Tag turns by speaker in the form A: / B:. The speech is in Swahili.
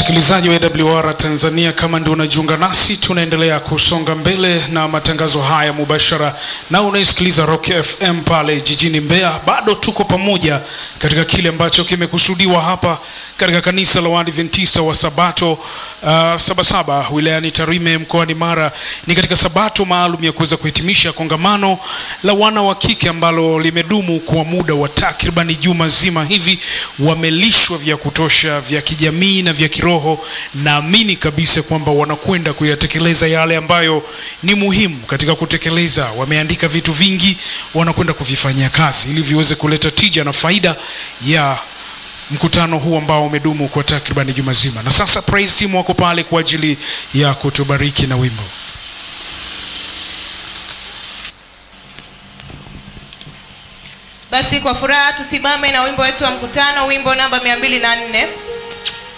A: Msikilizaji wa AWR Tanzania, kama ndio unajiunga nasi, tunaendelea kusonga mbele na matangazo haya mubashara, na unaisikiliza Rock FM pale jijini Mbeya. Bado tuko pamoja katika kile ambacho kimekusudiwa hapa katika kanisa la Waadventista wa Sabato uh, Sabasaba wilayani Tarime mkoani Mara. Ni katika sabato maalum ya kuweza kuhitimisha kongamano la wana wa kike ambalo limedumu kwa muda wa takribani juma zima hivi. Wamelishwa vya kutosha vya kijamii na vya kiroho. Naamini kabisa kwamba wanakwenda kuyatekeleza yale ambayo ni muhimu katika kutekeleza. Wameandika vitu vingi, wanakwenda kuvifanyia kazi ili viweze kuleta tija na faida ya mkutano huu ambao umedumu kwa takribani juma zima. Na sasa praise team wako pale kwa ajili ya kutubariki na wimbo.
B: Basi kwa furaha tusimame na wimbo wetu wa mkutano, wimbo namba mia mbili na nne.